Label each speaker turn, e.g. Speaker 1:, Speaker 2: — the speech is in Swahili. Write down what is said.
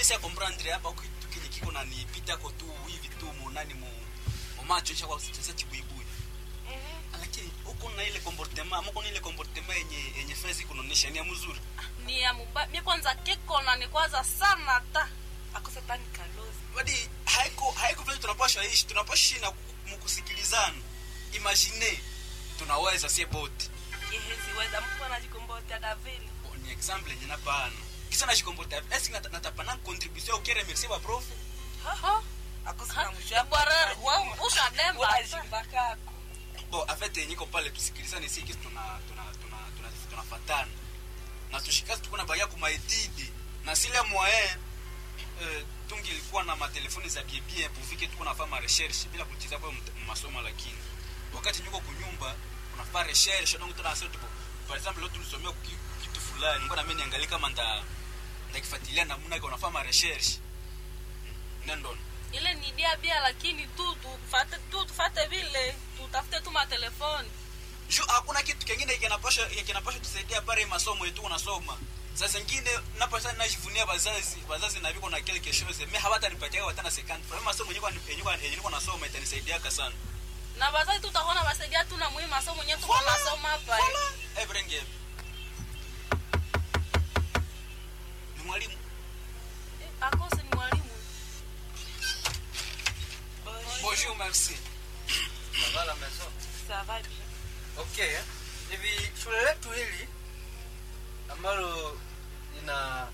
Speaker 1: sia comprendre hapa huku kitu kenye kiko na nipita ko tu hivi tu monani mu mu macho isha kwa sasa chibuibui lakini huko na ile comportement mko na ile comportement yenye yenye fezi kunonesha ni ya mzuri
Speaker 2: ni ya muba mi kwanza kekona ni kwanza sana ta akosetani kalozi
Speaker 1: badi haiko haiko vile tunapasha ishi tunapasha ishi na mkusikilizana imagine tunaweza sie bote
Speaker 2: yeheziweza mtu anajikomboteaga vile
Speaker 1: Bon, ni example yenye napana kisa najikomporta est nata natapana contribution au remercier ba prof
Speaker 2: bwarari ushademba
Speaker 3: ushadembaajimbakako
Speaker 1: bon en fait yenye ko pale tusikilizane si kisi tuna tuna tuna tuna tunafatana na tushikazi tuko na baya kuma etide na sile moyen euh, tungi ilikuwa na matelefoni za bien bien puvike tuko nafanya ma recherche bila kutiza kwa mt- masomo lakini wakati niko kunyumba unafanya recherche donc tunasema tupo par exemple leo tulisomea kuki- kitu fulani ngoja mimi niangalie kama nda ndakifuatilia namna gani unafanya ma recherche nendo
Speaker 2: ile ni dia bia lakini tu tufate tu tufate vile tutafute tu matelefoni
Speaker 1: juu hakuna kitu kingine kinapasha kinapasha tusaidia pale masomo yetu unasoma saa zingine napasa najivunia bazazi bazazi na viko na kile keshoze mimi hawatanipatia hata na second kwa masomo yenyewe yenyewe yenyewe niko nasoma itanisaidia sana
Speaker 2: na bazazi tutakuwa basaidia tu na muhimu masomo mwenyewe tuko
Speaker 1: Voilà.
Speaker 2: nasoma hapa
Speaker 1: Voilà. Eh, brenge ni mwalimu
Speaker 2: Eh, akose ni mwalimu
Speaker 1: bonjour merci
Speaker 4: Ça va la maison
Speaker 3: ça va bien
Speaker 4: okay hivi shule letu hili ambalo lina